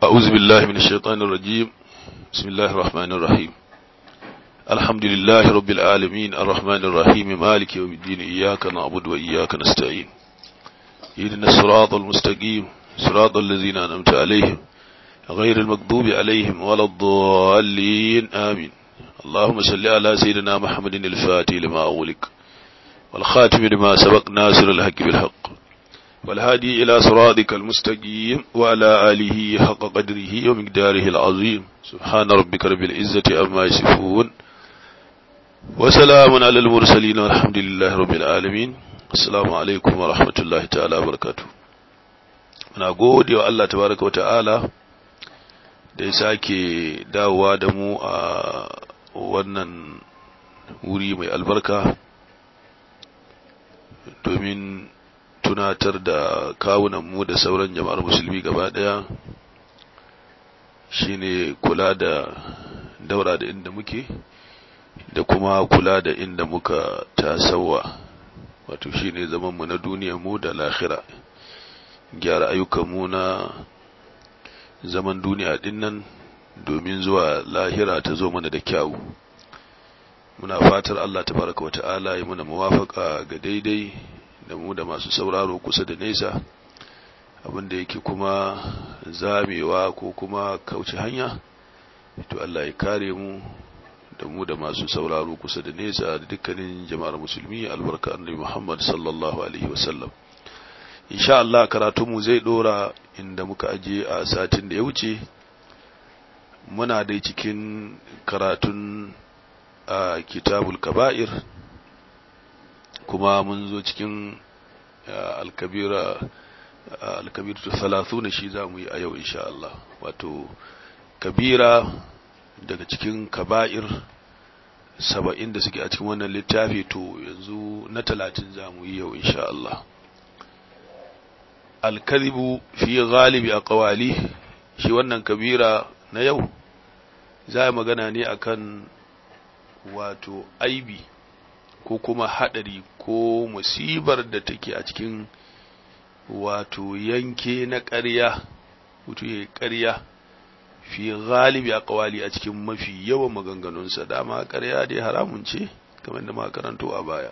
أعوذ بالله من الشيطان الرجيم بسم الله الرحمن الرحيم الحمد لله رب العالمين الرحمن الرحيم مالك يوم الدين إياك نعبد وإياك نستعين إذن الصراط المستقيم صراط الذين أنعمت عليهم غير المكذوب عليهم ولا الضالين آمين اللهم صل على سيدنا محمد الفاتح لما أغلق والخاتم لما سبق ناصر الحق بالحق والهادي إلى صراطك المستقيم وعلى آله حق قدره ومقداره العظيم سبحان ربك رب العزة أما يصفون وسلام على المرسلين والحمد لله رب العالمين السلام عليكم ورحمة الله تعالى وبركاته muna gode wa Allah tabaraka wa ta'ala da ya sake dawowa da mu a wannan wuri mai albarka domin tunatar da kawunanmu da sauran jama'ar musulmi gaba daya shine kula da daura da inda muke da kuma kula da inda muka tasawa wato shine zamanmu na duniyarmu da lahira gyara ayyukanmu na zaman duniya dinnan domin zuwa lahira ta zo mana da kyawu muna fatar Allah tabaraka wa ta'ala ya muna muwafaka ga daidai da mu da masu sauraro kusa da nesa abinda yake kuma zamewa ko kuma kauce hanya to Allah ya kare mu da mu da masu sauraro kusa da nesa da dukkanin jama'ar musulmi albarka annabi Muhammad sallallahu alaihi wasallam insha Allah karatunmu zai dora inda muka aje a satin da ya wuce muna dai cikin karatun a kitabul kaba'ir kuma mun zo cikin alkabira alkabiratu thalathuna shi za mu yi a yau insha Allah wato kabira daga cikin kaba'ir saba'in da suke a cikin wannan littafi to yanzu na talatin za mu yi yau insha Allah alkadhibu fi ghalibi aqwali shi wannan kabira na yau za magana ne akan wato aibi ko kuma hadari ko musibar da take a cikin wato yanke na ƙarya wato ya ƙarya fi galibi a ƙawali a cikin mafi yawan maganganunsa dama ƙarya dai haramun ce kamar da makaranto a baya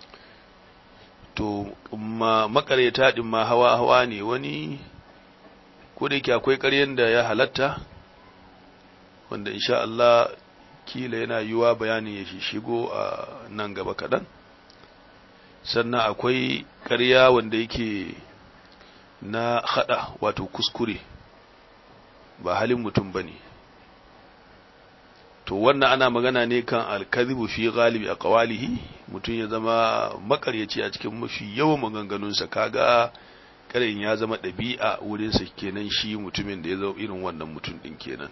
to ma makareta din ma hawa hawa ne wani ko da yake akwai ƙaryen da ya halatta wanda insha Allah kila yana yiwa bayanin ya shigo a nan gaba kaɗan sannan akwai ƙarya wanda yake na haɗa wato kuskure ba halin mutum ba ne to wannan ana magana ne kan alkazibu fi galibi a kawalihi mutum ya zama makaryaci a cikin mafi yawan maganganunsa kaga karin ya zama ɗabi'a wurinsa kenan shi mutumin da ya zo irin wannan mutum ɗin kenan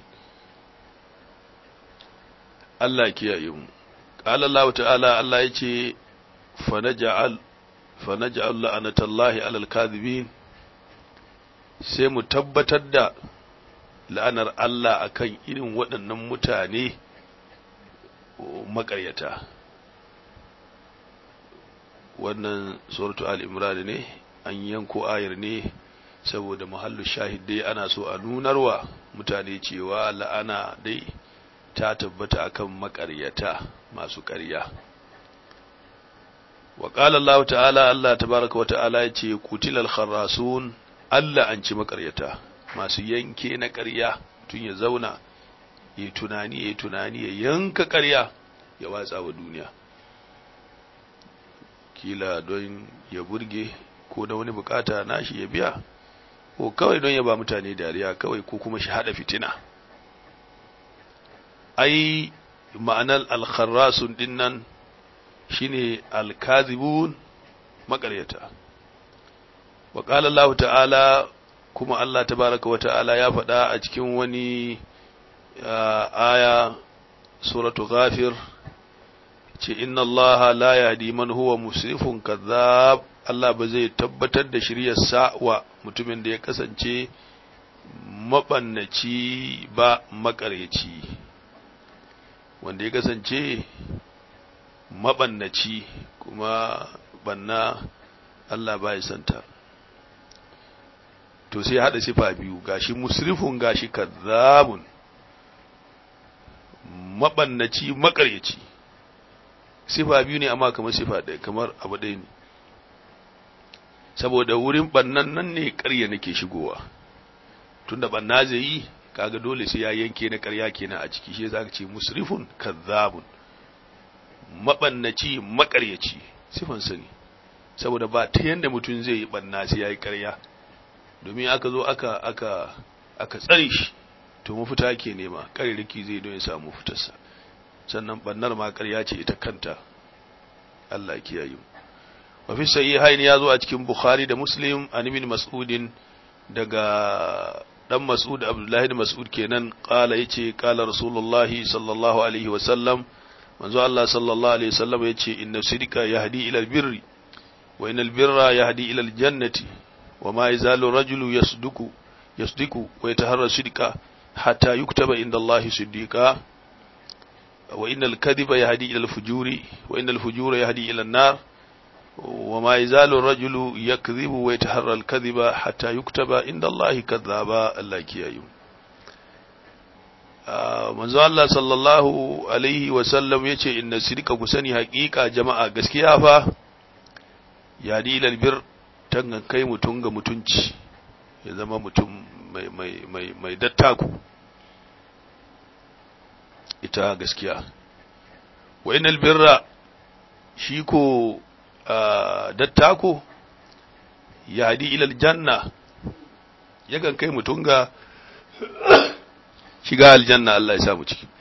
Allah kiyaye mu qala Allah ta'ala Allah yace fa naj'al fa naj'al la'natallahi 'alal kadhibin sai mu tabbatar da la'anar Allah akan irin waɗannan mutane makaryata wannan suratu al-imran ne an yanko ayar ne saboda mahallu shahid dai ana so a nunarwa mutane cewa la'ana dai ta tabbata akan makaryata masu ƙarya wa qala Allah ta'ala Allah tabaaraka wa ta'ala yace qutilal kharrasun Allah an ci makaryata masu yanke na ƙarya tun ya zauna ya tunani ya tunani ya yanka ƙarya ya watsa wa duniya kila don ya burge ko da wani bukata nashi ya biya ko kawai don ya ba mutane dariya kawai ko kuma shi hada fitina ai ma'anar alkharrasun dinnan shine alkazibun makaryata wa qala Allah ta'ala kuma Allah tabaraka wa ta'ala ya faɗa a cikin wani aya suratu ghafir ce inna Allah la yahdi man huwa musrifun kadhab Allah ba zai tabbatar da shiryarsa wa mutumin da ya kasance mabannaci ba makaryaci wanda ya kasance mabannaci kuma banna Allah ba ya santa to sai ya hada sifa biyu gashi musrifun gashi kazzabun mabannaci makaryaci sifa biyu ne amma kamar sifa ɗaya kamar abu ɗaya ne saboda wurin bannan nan ne ƙarya nake shigowa tunda banna zai yi kaga dole sai ya yanke na ƙarya kenan a ciki shi zaka ce musrifun kazzabun mabannaci makaryaci sifan sani saboda ba ta yanda mutum zai yi banna sai yayi ƙarya domin aka zo aka aka aka tsare shi to mafita ke nema ƙarirriki zai don ya samu fitarsa sannan bannar ma ƙarya ce ita kanta Allah ya kiyaye mu wa fi sahihain ya zo a cikin Bukhari da Muslim an ibn Mas'udin daga dan Mas'ud Abdullahi da Mas'ud kenan qala yace qala Rasulullahi sallallahu alaihi wa sallam manzo Allah sallallahu alaihi wa sallam yace inna sidqa yahdi ila albirri wa innal birra yahdi ila aljannati wa ma yazalu rajulu yasduku yasdiku wa yataharra sidqa hatta yuktaba inda Allah siddiqa wa innal kadhiba yahdi ila alfujuri wa innal fujura yahdi ila an-nar وما يزال الرجل يكذب ويتحرى الكذب حتى يكتب عند الله كذابا الله كيايو manzo Allah sallallahu alaihi wa sallam yace inna sidqa kusani haqiqa jama'a gaskiya fa ya dilal bir tangan kai mutun ga mutunci ya zama mutum mai mai mai mai dattaku ita gaskiya wa innal birra shi ko dattako ya hadi ilal janna yakan kai mutum ga shiga aljanna Allah ya samu ciki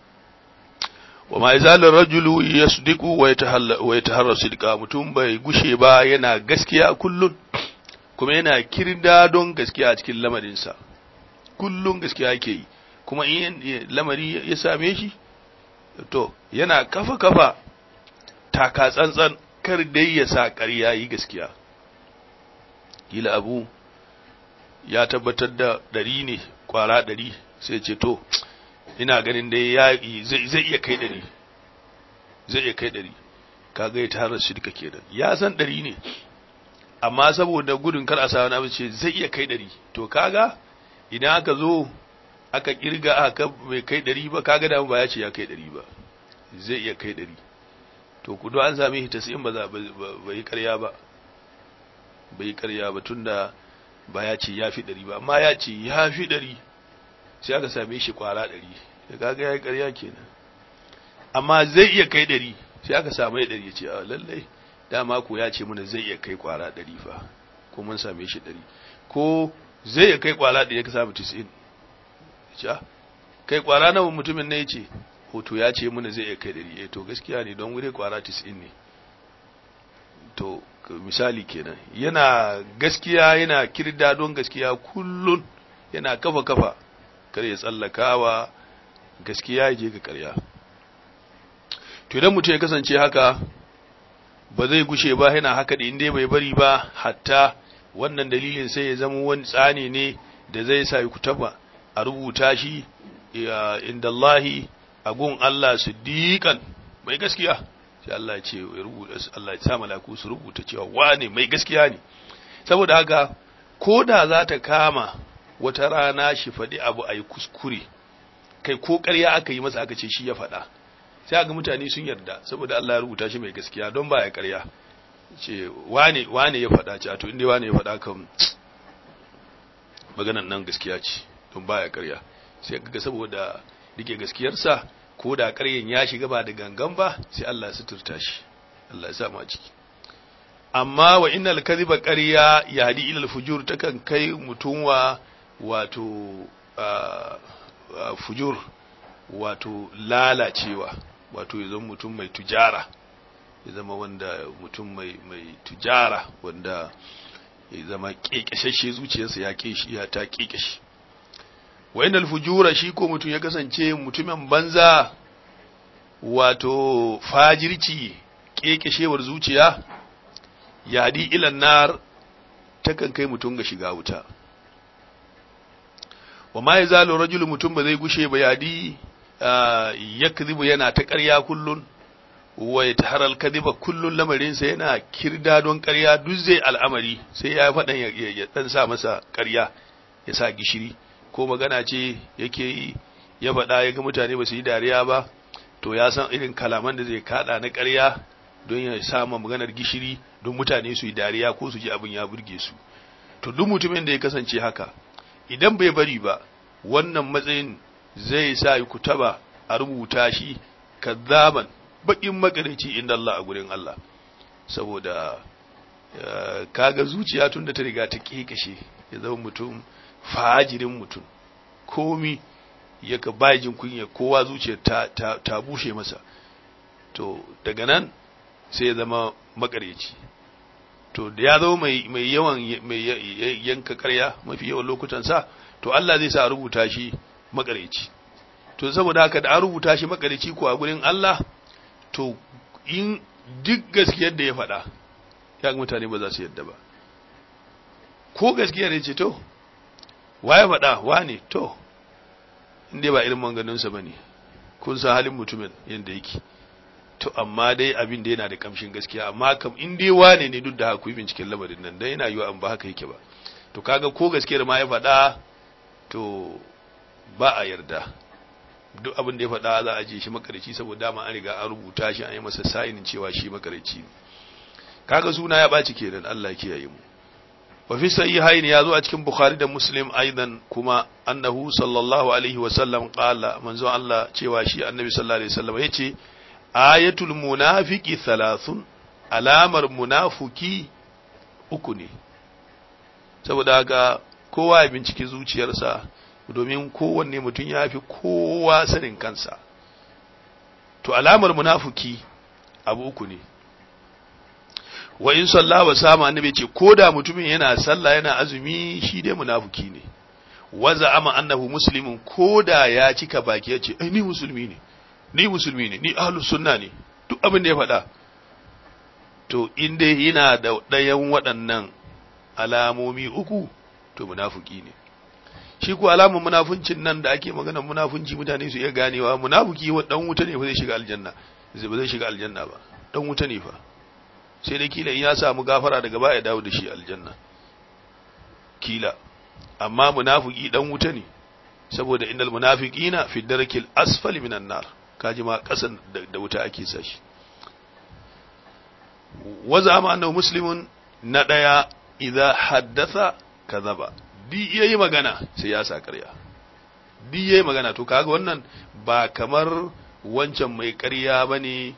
wa ma izalar rajulu yasdiqu wa yatahalla wa yataharra sidqa mutum bai gushe ba yana gaskiya kullun kuma yana kirda don gaskiya a cikin lamarinsa kullun gaskiya yake yi kuma in lamari ya same shi to yana kafa kafa taka tsantsan kar dai ya sa ƙarya yi gaskiya kila abu ya tabbatar da ɗari ne ƙwara ɗari sai ce to ina ganin dai ya zai iya kai ɗari zai iya kai ɗari kaga ya tara shi duka kenan ya san ɗari ne amma saboda gudun kar a sa wani abu ce zai iya kai ɗari to kaga idan aka zo aka kirga aka bai kai ɗari ba kaga da ba ya ce ya kai ɗari ba zai iya kai ɗari to kudu an same shi tasirin ba za bai yi karya ba bai yi karya ba tunda ba ya ce ya fi ɗari ba amma ya ce ya fi ɗari sai aka same shi kwara ɗari da kaga ya yi karya kenan amma zai iya kai ɗari sai aka samu ya ɗari ya ce a lallai dama ko ya ce mana zai iya kai kwara ɗari fa ko mun same shi ɗari ko zai iya kai kwara ɗari ya ka samu tisi'in ya ce kai kwara nawa mutumin na ya ce hoto ya ce mana zai iya kai ɗari to gaskiya ne don wuri kwara tis'in ne to misali kenan yana gaskiya yana kirda don gaskiya kullun yana kafa kafa kar ya tsallakawa gaskiya ya je ga karya to idan mutum ya kasance haka ba zai gushe ba yana haka da inda bai bari ba hatta wannan dalilin sai ya zama wani tsani ne da zai sa ku taba a rubuta shi inda Allahi a gun Allah siddiqan mai gaskiya sai Allah ya ce ya rubuta Allah ya sa malaku su rubuta cewa wane mai gaskiya ne saboda haka koda za ta kama wata rana shi faɗi abu a yi kuskure kai ko ƙarya aka yi masa aka ce shi ya faɗa sai ga mutane sun yarda saboda Allah ya rubuta shi mai gaskiya don ba ya ƙarya ce wane wane ya faɗa ce a to inda wane ya faɗa kan maganan nan gaskiya ce don ba ya ƙarya sai ga saboda rike gaskiyarsa ko da ƙaryen ya shiga ba da gangan ba sai Allah ya suturta shi Allah ya sa mu a ciki amma wa innal kadhiba ƙarya yahdi ila al-fujur takan kai mutum wa wato fujur wato lalacewa wato ya zama mutum mai tujara ya zama wanda mutum mai mai tujara wanda ya zama kekeshashe zuciyarsa ya keshi ya ta kekeshe wa innal fujura shi ko mutum ya kasance mutumin banza wato fajirci kekeshewar zuciya yadi ilan nar takan kai mutum ga shiga wuta wa ma yazalu rajulu mutum ba zai gushe ba yadi yakzibu yana ta ƙarya kullun wa yatahara al-kadhiba kullun lamarin sa yana kirda don ƙarya duk zai al'amari sai ya faɗan ya dan sa masa ƙarya ya sa gishiri ko magana ce yake yi ya faɗa ya ga mutane ba su yi dariya ba to ya san irin kalaman da zai kada na ƙarya don ya sama maganar gishiri don mutane su yi dariya ko su ji abin ya burge su to duk mutumin da ya kasance haka idan bai bari ba wannan matsayin zai sa ku taba a rubuta shi kazzaban bakin makarici inda Allah a gurin Allah saboda kaga zuciya tun da ta riga ta kekashe ya zama mutum fajirin mutum komi ya ka bajin kunya kowa zuciyar ta, ta, ta bushe masa to daga nan sai ya zama makareci to da ya zama mai, mai yawan mai yanka karya mafi yawan lokutan sa to Allah zai sa rubuta shi makareci to saboda haka da an rubuta shi makareci ko a gurin Allah to in duk gaskiyar da ya faɗa ya mutane ba za su yadda ba ko gaskiya ne ce to waye faɗa wane to inda ba irin manganinsa ba ne kun san halin mutumin yadda yake to amma dai abin da yana da kamshin gaskiya amma kam in dai wane ne duk da haka yi binciken lamarin nan dai yana yiwa an ba haka yake ba to kaga ko gaskiyar ma ya faɗa to ba a yarda duk abin da ya faɗa za a je shi makarici saboda dama an riga an rubuta shi an yi masa sa'inin cewa shi makarici ne kaga suna ya ɓaci kenan Allah ya kiyaye mu wa fi sahihaini ya zo a cikin bukhari da muslim aidan kuma annahu sallallahu alaihi wa sallam qala manzo Allah cewa shi annabi sallallahu alaihi wasallam yace ayatul munafiqi thalathun alamar munafiki uku ne saboda haka kowa ya binciki zuciyarsa domin kowanne mutum ya fi kowa sanin kansa to alamar munafiki abu uku ne wa in sallah wa sama annabi ce ko da mutumin yana sallah yana azumi shi dai munafiki ne waza ama annahu muslimun ko da ya cika baki ya ce ai ni musulmi ne ni musulmi ne ni ahlus sunna ne duk abin da ya faɗa to in dai yana da ɗayan waɗannan alamomi uku to munafiki ne shi ko alamun munafuncin nan da ake magana munafunci mutane su iya ganewa munafiki wa dan wuta ne fa zai shiga aljanna zai ba zai shiga aljanna ba dan wuta ne fa sai dai kila in ya samu gafara daga baya dawo da shi aljanna kila amma munafiki dan wuta ne saboda innal munafiqina fi darkil asfali minan nar kaji ma kasan da wuta ake sa shi waza ma annahu muslimun na daya idza haddatha kadhaba di yayi magana sai ya sa ƙarya di yayi magana to kaga wannan ba kamar wancan mai ƙarya bane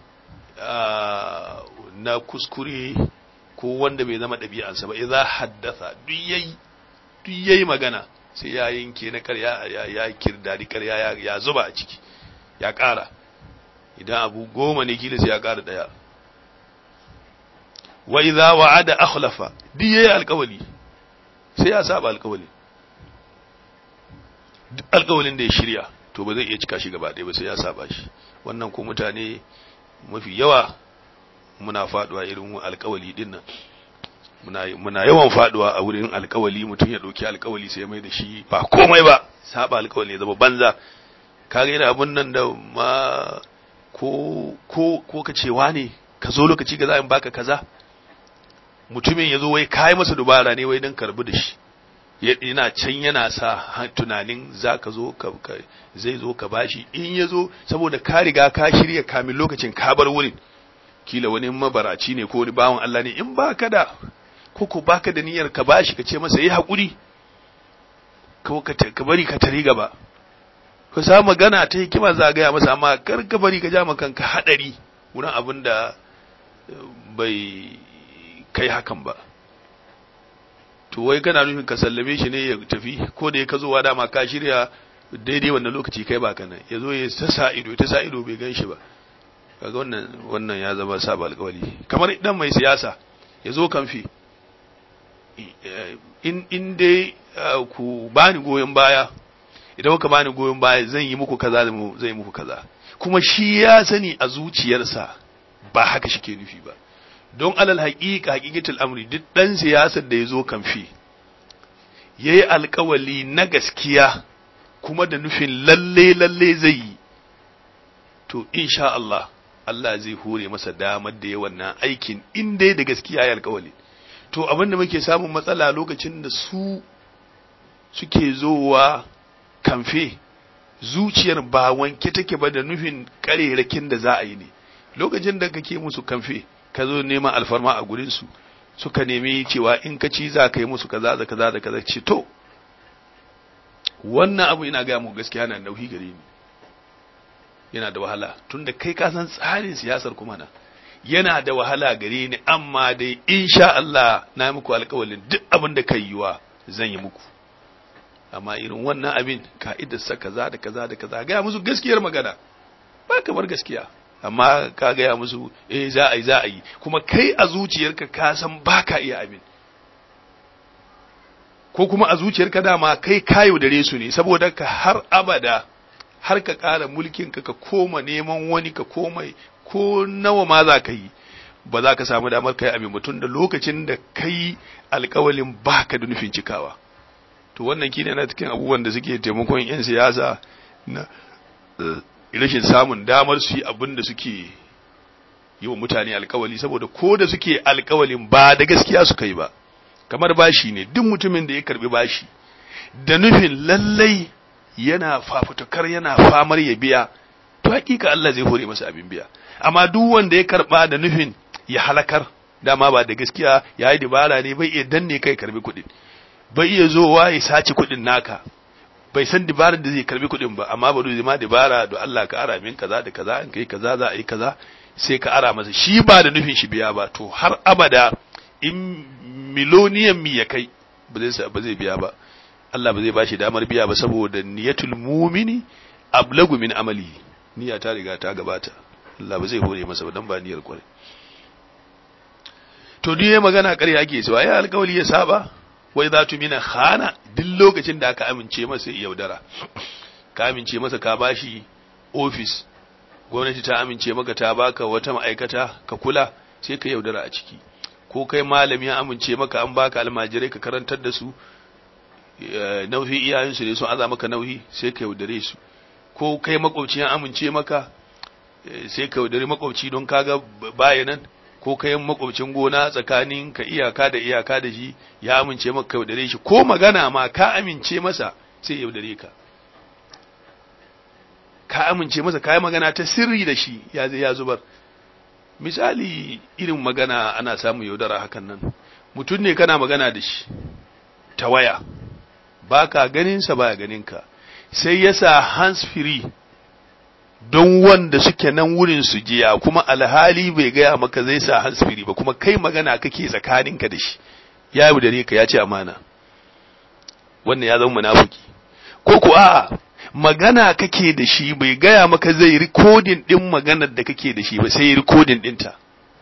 na kuskure ko wanda bai zama ɗabi'ansa ba idza haddatha duk yayi duk yayi magana sai ya yanke na ƙarya ya ya kirdadi ƙarya ya zuba a ciki ya ƙara idan abu goma ne kila sai ya ƙara ɗaya wa idza wa'ada akhlafa duk yayi alƙawali sai ya saba alƙawali duk alƙawalin da ya shirya to ba zai iya cika shi gaba ɗaya ba sai ya saba shi wannan ko mutane mafi yawa muna faduwa irin alƙawali din nan muna muna yawan faduwa a wurin alƙawali mutum ya ɗauki alƙawali sai ya mai da shi ba komai ba saba alƙawali ya zama banza kaga yana abun nan da ma ko ko ko ka cewa ne ka zo lokaci ga za in baka kaza mutumin ya zo wai kayi masa dubara ne wai don karbi da shi yana can yana sa tunanin za ka zo ka zai zo ka bashi in ya zo saboda ka riga ka shirya kamin lokacin ka bar wurin kila wani mabaraci ne ko wani bawan Allah ne in baka da ko ko baka da niyyar ka bashi ka ce masa yi haƙuri ka bari ka tari gaba ka sa magana ta hikima za gaya masa amma kar ka bari ka ja kanka haɗari wurin abin da bai kai hakan ba to wai kana nufin ka sallame shi ne ya tafi ko da ya ka zowa dama ka shirya daidai wannan lokaci kai ba kana ya zo ya ta sa ido ta sa ido bai gan shi ba kaga wannan wannan ya zama saba alƙawari kamar idan mai siyasa ya zo kamfi in in dai ku bani goyon baya idan kuka bani goyon baya zan yi muku kaza zan yi muku kaza kuma shi ya sani a zuciyarsa ba haka shi ke nufi ba don alal haƙiƙa haƙiƙatul amri duk ɗan siyasar da ya zo kamfi ya yi alƙawali na gaskiya kuma da nufin lalle lalle zai yi to insha Allah Allah zai hore masa damar da ya wannan aikin in dai da gaskiya ya alkawali to abin da muke samun matsala lokacin da su suke zowa kamfe zuciyar ba wanke take ba da nufin karerakin da za a yi ne lokacin da kake musu kamfe ka zo neman alfarma a gurin su suka nemi cewa in ka ci za ka yi musu kaza da kaza da kaza ce to wannan abu ina ga mu gaskiya na nauyi gare ni yana da wahala tunda kai ka san tsarin siyasar kuma na yana da wahala gare ni amma dai insha Allah na muku alƙawalin duk abin da kai yiwa zan yi muku amma irin wannan abin ka'idar sa kaza da kaza da kaza ga musu gaskiyar magana ba kamar gaskiya amma ka gaya musu eh za a yi za a yi kuma kai a zuciyarka ka san ba ka iya abin ko kuma a zuciyarka dama kai kayo dare su ne saboda ka har abada har ka ƙara mulkinka ka koma neman wani ka koma ko nawa ma za ka yi ba za ka samu damar kai abin mutum da lokacin da kai alkawalin ba ka da nufin cikawa to wannan kine na cikin abubuwan da suke taimakon 'yan siyasa na rashin samun damar su yi abin da suke yi wa mutane alkawali saboda ko da suke alkawalin ba da gaskiya suka yi ba kamar bashi ne duk mutumin da ya karbi bashi da nufin lallai yana fafutukar yana famar ya biya to hakika Allah zai hore masa abin biya amma duk wanda ya karba da nufin ya halakar dama ba da gaskiya ya yi dabara ne bai iya danne kai karbi kuɗin bai iya zowa ya sace kuɗin naka bai san dabarar da zai karbi kuɗin ba amma ba zai ma dabara da Allah ka ara min kaza da kaza in kai kaza za a yi kaza sai ka ara masa shi ba da nufin shi biya ba to har abada in miloniyan mi ya kai ba zai ba zai biya ba Allah ba zai ba shi damar biya ba saboda niyatul mumini ablagu min amali niyya ta riga ta gabata Allah ba zai hore masa ba dan ba niyyar kwarai to duk yayin magana ƙarya ake cewa ya alƙawari ya saba wai za tu mina khana duk lokacin da aka amince masa ya yaudara ka amince masa ka bashi office gwamnati ta amince maka ta baka wata ma'aikata ka kula sai ka yaudara a ciki ko kai malami ya amince maka an baka almajirai ka karantar da su nauyi iyayensu ne sun aza maka nauyi sai ka yaudare su ko kai makwabci ya amince maka sai ka yaudare makwabci don kaga bayanan ko kai makwabcin gona tsakanin ka iyaka da iyaka da shi ya amince maka ka yaudare shi ko magana ma ka amince masa sai yaudare ka ka amince masa ka yi magana ta sirri da shi ya zai ya zubar misali irin magana ana samun yaudara hakan nan mutum ne kana magana da shi ta waya ba ka ganinsa ba ya ganinka sai ya sa hands free don wanda suke nan wurin su jiya kuma alhali bai gaya maka zai sa hands free ba kuma kai magana kake tsakaninka da shi ya yi dare ka ya ce amana wannan ya zama munafiki ko ku a'a magana kake da shi bai gaya maka zai rikodin din maganar da kake da shi ba sai rikodin dinta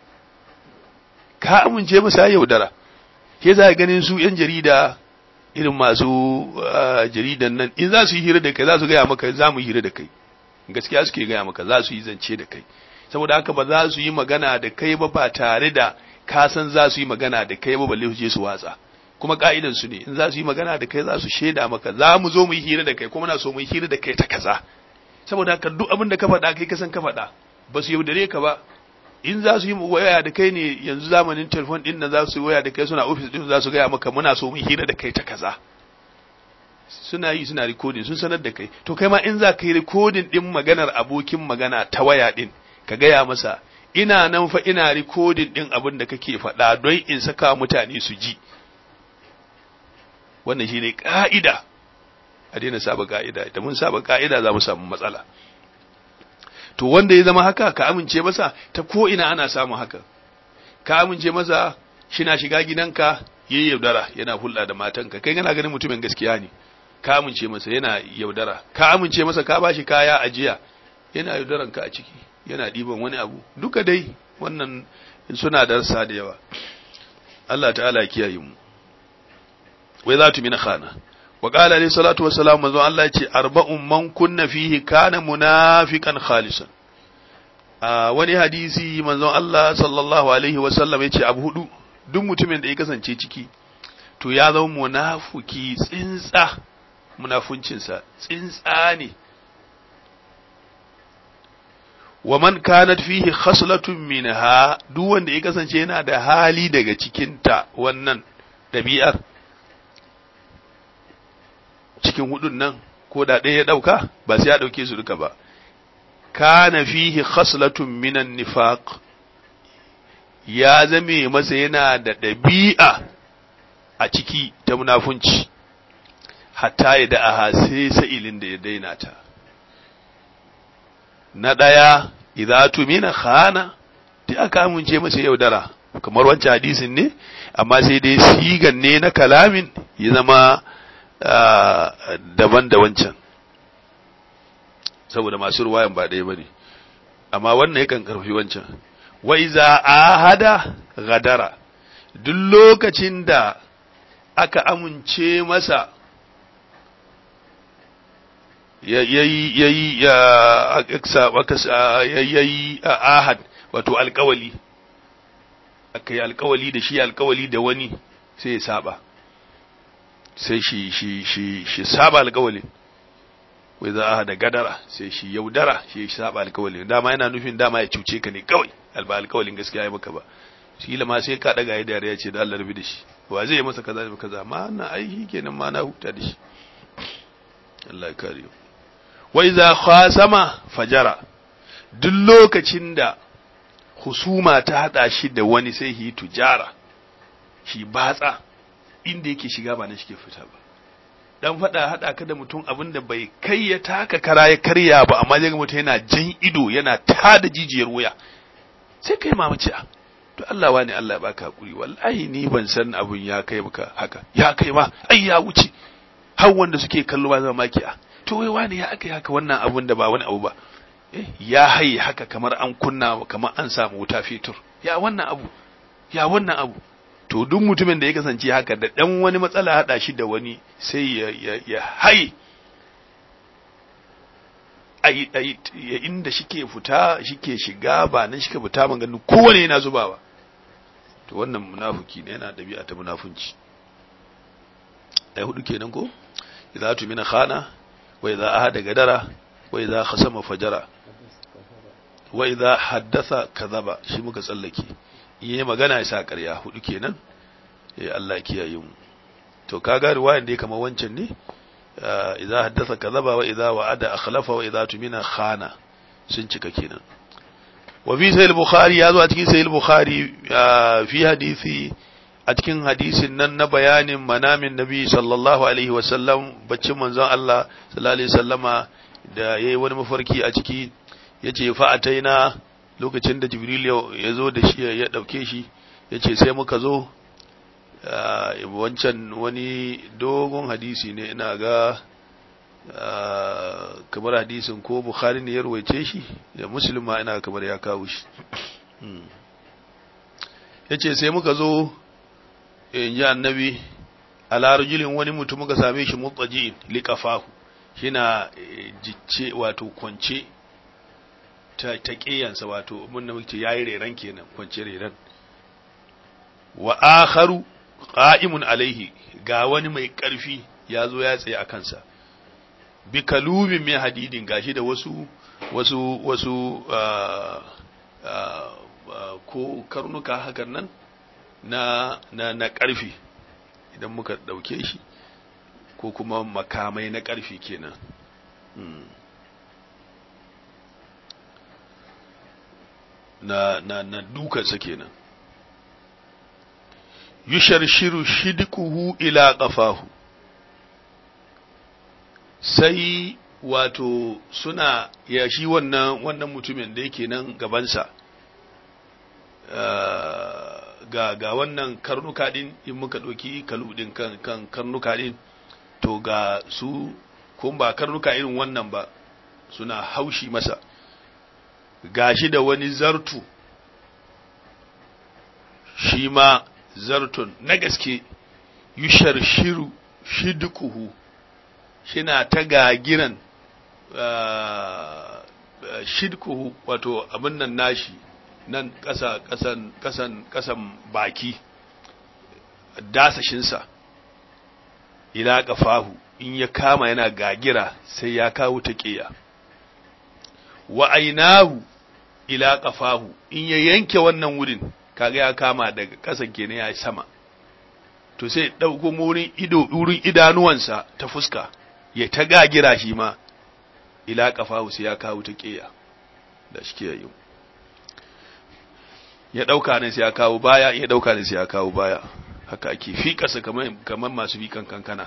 ka amince masa yaudara ke za ganin su yan jarida irin masu jaridan nan in za su yi hira da kai za su gaya maka za mu yi hira da kai gaskiya suke gaya maka za su yi zance da kai saboda haka ba za su yi magana da kai ba ba tare da ka san za su yi magana da kai ba balle su je su watsa kuma ka'idan su ne in za su yi magana da kai za su shaida maka za mu zo mu yi hira da kai kuma na so mu yi hira da kai ta kaza saboda haka duk abin da ka faɗa kai ka san ka faɗa ba su yaudare ka ba in za su yi waya da kai ne yanzu zamanin telefon din nan za su yi waya da kai suna ofis din za su gaya maka muna so mu yi hira da kai ta kaza suna yi suna recording sun sanar da kai to kai ma in za ka yi recording din maganar abokin magana ta waya din ka gaya masa ina nan fa ina recording din abin da kake faɗa don in saka mutane su ji wannan shine ka'ida a daina saba ka'ida da mun saba ka'ida za mu samu matsala to wanda ya zama haka ka amince masa ta ko ina ana samu haka ka amince masa shi na shiga gidanka yayi yaudara yana hulɗa da matanka kai kana ganin mutumin gaskiya ne ka amince masa yana yaudara ka amince masa ka bashi kaya ajiya yana yaudaran ka a ciki yana ɗiban wani abu duka dai wannan suna darsa da yawa Allah ta'ala ya kiyaye mu wai za tu mina khana wa qala alayhi salatu wassalam manzo Allah yace arba'un man kunna fihi kana munafiqan khalisan a wani hadisi manzo Allah sallallahu alaihi wasallam yace abu hudu duk mutumin da ya kasance ciki to ya zama munafiki tsintsa munafuncinsa tsintsa ne wa man kanat fihi khaslatun minha duk wanda ya kasance yana da hali daga cikinta wannan ɗabi'ar cikin hudun nan ko da ɗaya ya ɗauka ba sai ya ɗauke su duka ba kana fihi khaslatun minan nifaq ya zame masa yana da ɗabi'a a ciki ta munafunci hatta ya da aha sai sa'ilin da ya daina ta na ɗaya idza tumina khana da aka amince masa yaudara kamar wancan hadisin ne amma sai dai sigan ne na kalamin ya zama daban da wancan saboda masu ruwayan ba ɗaya bane amma wannan yakan karfi wancan wa iza ahada gadara duk lokacin da aka amince masa yayi yayi yayi ahad wato alkawali aka yi alkawali da shi alkawali da wani sai ya saba sai shi shi shi shi saba alkawali wai za a da gadara sai shi yaudara shi ya saba alkawali dama yana nufin dama ya cuce ka ne kawai alba alkawalin gaskiya ya maka ba shi ma sai ka daga ya dariya ce da Allah rabi da shi wa zai yi masa kaza da kaza ma na aiki kenan ma na huta da shi Allah ya kare wa iza khasama fajara duk lokacin da husuma ta hada shi da wani sai yi tujara shi batsa inda yake shiga ba na shi ke fita ba dan fada hada ka da mutum abin da bai kai ya taka kara ya karya ba amma zai ga mutum yana jan ido yana tada jijiyar wuya sai kai mamaci a to Allah wani Allah ya baka hakuri wallahi ni ban san abun ya kai maka haka ya kai ma ai ya wuce har wanda suke kallo ba zama maki a to wai wani ya aka haka wannan abun da ba wani abu ba ya haye haka kamar an kunna kamar an samu wuta fitur ya wannan abu ya wannan abu to duk mutumin da ya kasance haka da dan wani matsala hada shi da wani sai ya ya, ya haye ai ai inda shike fita shike shiga ba nan shike fita ban ganin kowane yana zubawa to wannan munafiki ne yana dabi'a ta munafunci ai hudu kenan ko idza tumina khana wa idza ahada gadara wa idza khasama fajara wa idza haddatha kadhaba shi muka tsallake yayi magana ya sa ƙarya hudu kenan eh Allah ya kiyaye mu to kaga riwayan da kamar wancan ne idza haddatha kadhaba wa idza wa'ada akhlafa wa idza tumina khana sun cika kenan wa fi sahih bukhari yazo a cikin sahih bukhari fi hadisi a cikin hadisin nan na bayanin manamin nabi sallallahu alaihi wasallam baccin manzon Allah sallallahu alaihi wasallama da yayi wani mafarki a ciki yace fa ataina lokacin da jibril ya zo da shi ya dauke shi yace sai muka zo wancan wani dogon hadisi ne ina ga kamar hadisin ko bukhari ne ya ruwaice shi da muslim ma ina kamar ya kawo shi yace sai muka zo in ji annabi ala rajulin wani mutum muka same shi mutsaji liqafahu shina jicce wato kwance ta ta kiyansa wato mun da muke yayi reran kenan kwance reran wa akharu qa'imun alaihi ga wani mai karfi ya zo ya tsaye a kansa bi kalumin min hadidin gashi da wasu wasu wasu ko karnuka hakan nan na na na ƙarfi idan muka ɗauke shi ko kuma makamai na ƙarfi kenan na na na dukansa kenan yusharshiru shidquhu ila qafahu sai wato suna ya shi wannan wannan mutumin da yake nan gabansa ga ga wannan karnuka din in muka ɗauki kalu din kan kan karnuka din to ga su kun ba karnuka irin wannan ba suna haushi masa gashi da wani zartu shi ma zartun na gaske yushar shiru shidkuhu shina ta gagiran shidkuhu wato abin nan nashi nan ƙasa ƙasan ƙasan ƙasan baki dasashinsa ila ƙafahu in ya kama yana gagira sai ya kawo ta ƙiya wa ainahu ila qafahu in ya yanke wannan wurin kaga ya kama daga kasan kenan ya sama to sai dauko wurin ido wurin idanuwansa ta fuska ya ta gagira shi ma ila qafahu sai ya kawo ta kiya da shi ke yi ya dauka ne sai ya kawo baya ya dauka ne sai ya kawo baya haka ake fi kasa kamar kamar masu fikan kankana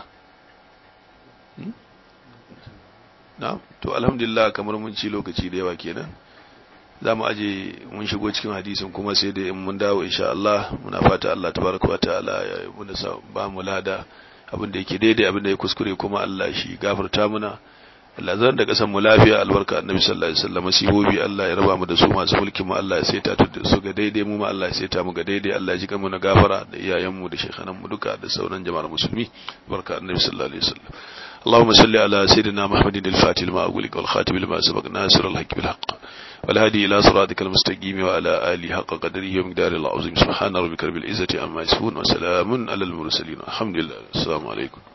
na to alhamdulillah kamar mun ci lokaci da yawa kenan za mu aje mun shigo cikin hadisin kuma sai da in mun dawo insha Allah muna fata Allah tabaraka wa ta'ala ya muna sa ba mu lada abin da yake daidai abin da ya kuskure kuma Allah shi gafarta muna Allah zan da kasan mu lafiya albarka annabi sallallahu alaihi wasallam sibobi Allah ya raba mu da su masu mulkin mu Allah ya saita su ga daidai mu ma Allah ya saita mu ga daidai Allah ya ji mu na gafara da iyayen mu da shekhanan mu duka da sauran jama'ar musulmi barka annabi sallallahu alaihi wasallam اللهم صل على سيدنا محمد الفاتح لما أقولك والخاتم لما سبق ناصر الحق بالحق والهادي إلى صراطك المستقيم وعلى آله حق قدره ومقدار العظيم سبحان ربك رب العزة عما يصفون وسلام على المرسلين الحمد لله السلام عليكم